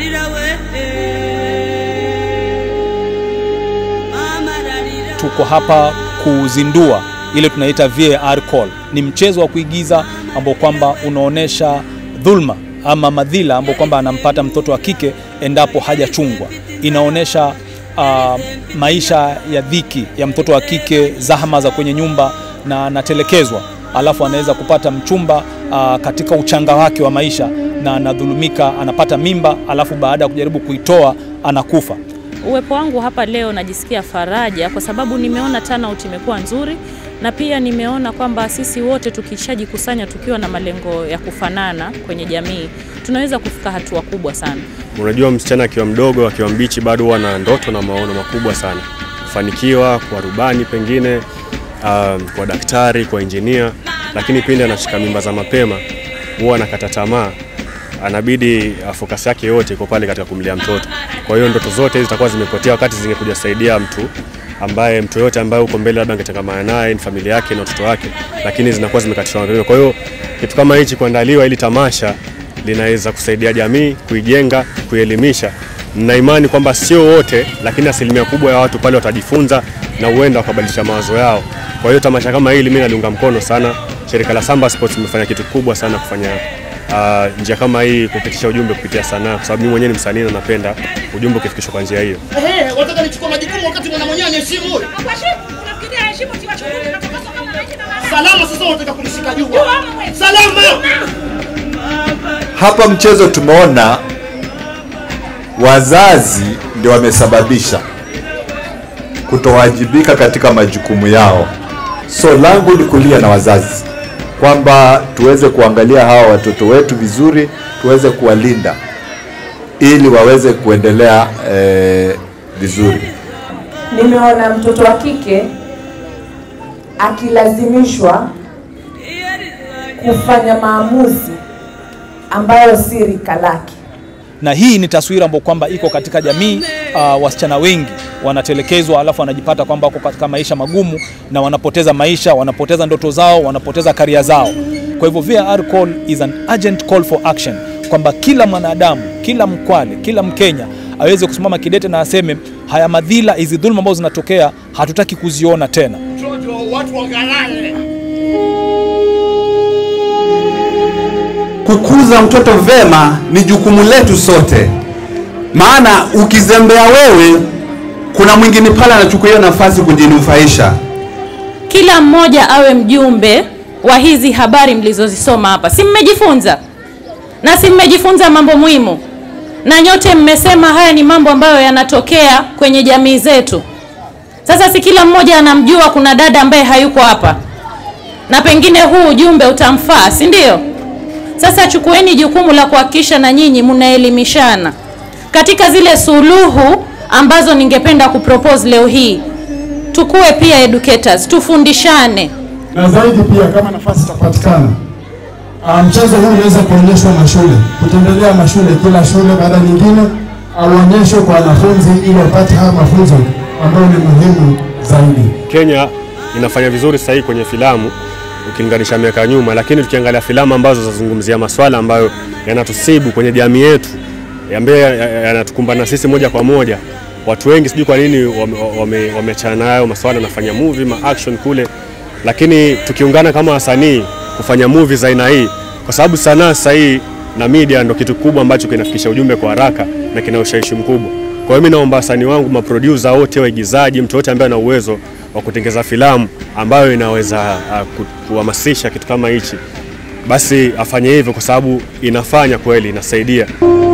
Tuko hapa kuzindua ile tunaita VAR call. Ni mchezo wa kuigiza ambao kwamba unaonesha dhulma ama madhila ambao kwamba anampata mtoto wa kike endapo hajachungwa. Inaonesha uh, maisha ya dhiki ya mtoto wa kike, zahama za kwenye nyumba na anatelekezwa, alafu anaweza kupata mchumba uh, katika uchanga wake wa maisha na anadhulumika, anapata mimba, alafu baada ya kujaribu kuitoa anakufa. Uwepo wangu hapa leo najisikia faraja kwa sababu nimeona turnout imekuwa nzuri na pia nimeona kwamba sisi wote tukishajikusanya tukiwa na malengo ya kufanana kwenye jamii tunaweza kufika hatua kubwa sana. Unajua, msichana akiwa mdogo, akiwa mbichi, bado huwa na ndoto na maono makubwa sana, kufanikiwa kwa rubani pengine, um, kwa daktari, kwa injinia, lakini pindi anashika mimba za mapema huwa anakata tamaa, anabidi focus yake yote iko pale katika kumlea mtoto. Kwa hiyo ndoto zote hizi zitakuwa zimepotea, wakati zingekuja saidia mtu ambaye mtu yote ambaye uko mbele labda angetangamana naye ni familia yake na watoto wake, lakini zinakuwa zimekatishwa mapema. Kwa hiyo kitu kama hichi kuandaliwa ili tamasha linaweza kusaidia jamii kuijenga, kuielimisha. Na imani kwamba sio wote, lakini asilimia kubwa ya watu pale watajifunza na huenda wakabadilisha mawazo yao. Kwa hiyo tamasha kama hili mimi naliunga mkono sana. Shirika la Samba Sports limefanya kitu kubwa sana kufanya uh, njia kama hii kupitisha ujumbe kupitia sanaa, kwa sababu mimi mwenyewe ni msanii na napenda ujumbe ukifikishwa kwa njia hiyo. Ehe, wataka nichukue majukumu wakati mwana mwenyewe aniheshimu huyo. Salama sasa unataka kunishika juu. Salama. Hapa mchezo tumeona wazazi ndio wamesababisha kutowajibika katika majukumu yao. So langu ni kulia na wazazi kwamba tuweze kuangalia hawa watoto wetu vizuri, tuweze kuwalinda ili waweze kuendelea eh, vizuri. Nimeona mtoto wa kike akilazimishwa kufanya maamuzi ambayo si rika lake. na hii ni taswira ambayo kwamba iko katika jamii. Uh, wasichana wengi wanatelekezwa, alafu wanajipata kwamba wako katika maisha magumu na wanapoteza maisha, wanapoteza ndoto zao, wanapoteza karia zao. Kwa hivyo VAR call is an urgent call for action, kwamba kila mwanadamu, kila Mkwale, kila Mkenya aweze kusimama kidete na aseme haya madhila, hizi dhuluma ambazo zinatokea hatutaki kuziona tena. Mtoto watu wagalale. Kukuza mtoto vema ni jukumu letu sote, maana ukizembea wewe, kuna mwingine pale anachukua hiyo nafasi kujinufaisha. Kila mmoja awe mjumbe wa hizi habari mlizozisoma hapa. Si mmejifunza? Na si mmejifunza mambo muhimu? Na nyote mmesema haya ni mambo ambayo yanatokea kwenye jamii zetu. Sasa si kila mmoja anamjua kuna dada ambaye hayuko hapa, na pengine huu ujumbe utamfaa, si ndio? Sasa chukueni jukumu la kuhakikisha na nyinyi mnaelimishana katika zile suluhu ambazo ningependa kupropose leo hii. Tukuwe pia educators, tufundishane. na zaidi pia kama nafasi itapatikana, ah, mchezo huu unaweza kuonyeshwa mashule, kutembelea mashule, kila shule baada nyingine auonyeshwe kwa wanafunzi ili wapate haya mafunzo ambayo ni muhimu zaidi. Kenya inafanya vizuri sasa hivi kwenye filamu ukilinganisha miaka ya nyuma, lakini tukiangalia filamu ambazo zinazungumzia maswala ambayo yanatusibu kwenye jamii yetu ambayo yanatukumbana sisi moja kwa moja, watu wengi sijui kwa nini wameachana wame, wame nayo maswala, wanafanya movie ma action kule, lakini tukiungana kama wasanii kufanya movie za aina hii, kwa sababu sanaa sasa hii na media ndo kitu kubwa ambacho kinafikisha ujumbe kwa haraka na kina ushawishi mkubwa. Kwa hiyo mimi naomba wasanii wangu, maproducer wote, waigizaji, mtu yote ambaye ana uwezo wa kutengeza filamu ambayo inaweza uh, ku- kuhamasisha kitu kama hichi, basi afanye hivyo, kwa sababu inafanya kweli, inasaidia.